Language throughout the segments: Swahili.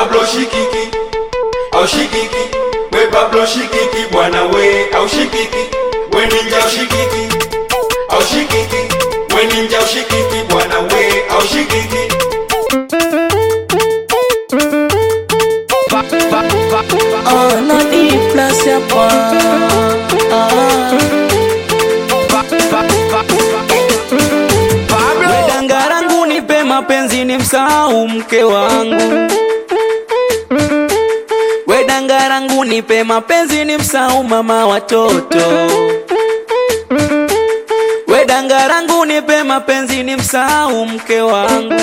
Pablo shikiki au shikiki we Pablo shikiki bwana we au shikiki we ninja au shikiki au shikiki we ninja au shikiki bwana we au shikiki Ah, nani plus hapa Wedangarangu nipe mapenzi ni msahau mke wangu Wedangarangu nipe mapenzi ni msahau mama watoto Wedangarangu nipe mapenzi ni msahau mke wangu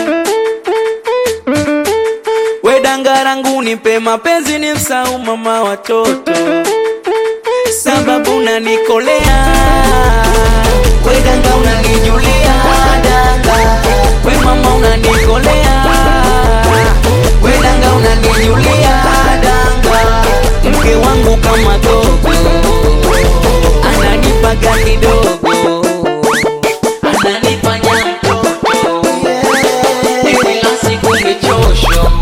Wedangarangu nipe mapenzi ni msahau mama watoto Sababu unanikolea Wedanga unanijulia danga We mama unanikolea Wedanga unanijulia danga Mke wangu kama gogo Ananipaga kidogo Ananifanya mtoto Kila siku nichosho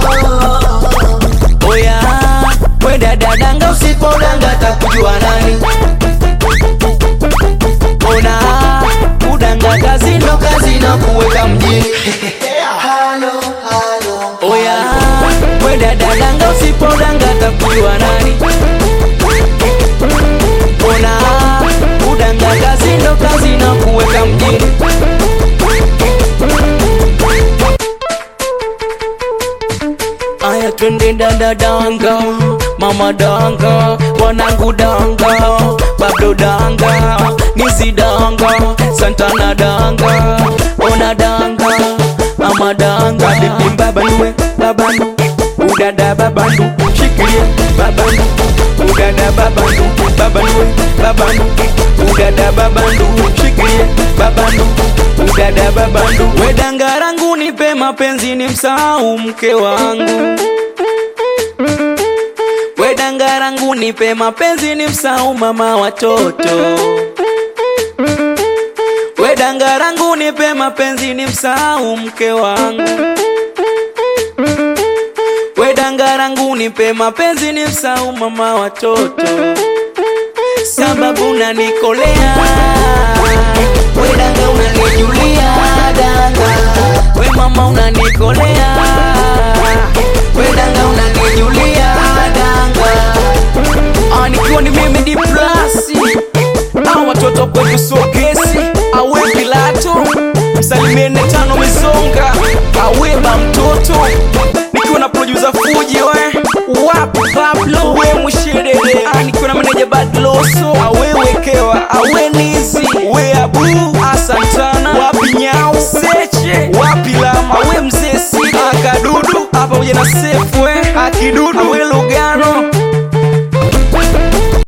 Oya, we dada danga usipodanga takujua nani? Ona, udanga kazi ndo kazi na kuweka mjini. Oya, we dada danga usipodanga takujua nani? Ona, udanga kazi ndo kazi na kuweka mjini. Aya twende dada danga, mama danga, wanangu danga, babdo danga, nizi danga, santana danga, ona danga, mama danga, bibi babanue, babandu, udada babandu, shikilie babandu, udada babandu, babanue, babandu, udada babandu, shikilie babandu, udada babandu, wedangarangu nipe mapenzi ni msahau mke wangu Wedangarangu nipe mapenzi ni msahau mama watoto Wedangarangu nipe mapenzi ni msahau mke wangu Wedangarangu nipe mapenzi ni msahau mama watoto Sababu unanikolea Wedanga unanijulia danga We mama unanikolea Wedanga unanijulia danga Ah, nikiwa ni mimi di plasi au watoto kwetu sogesi awe Pilato msalimiene tano mizonga aweba mtoto nikiwa na producer Fuji we wapi Pablo we mshirere ah, nikiwa na meneja Badloso awe wekewa awe nizi we abu asantana wapi nyau seche wapi lama awe mzee si akadudu hapa pamoja na sefu we akidudu awe lugha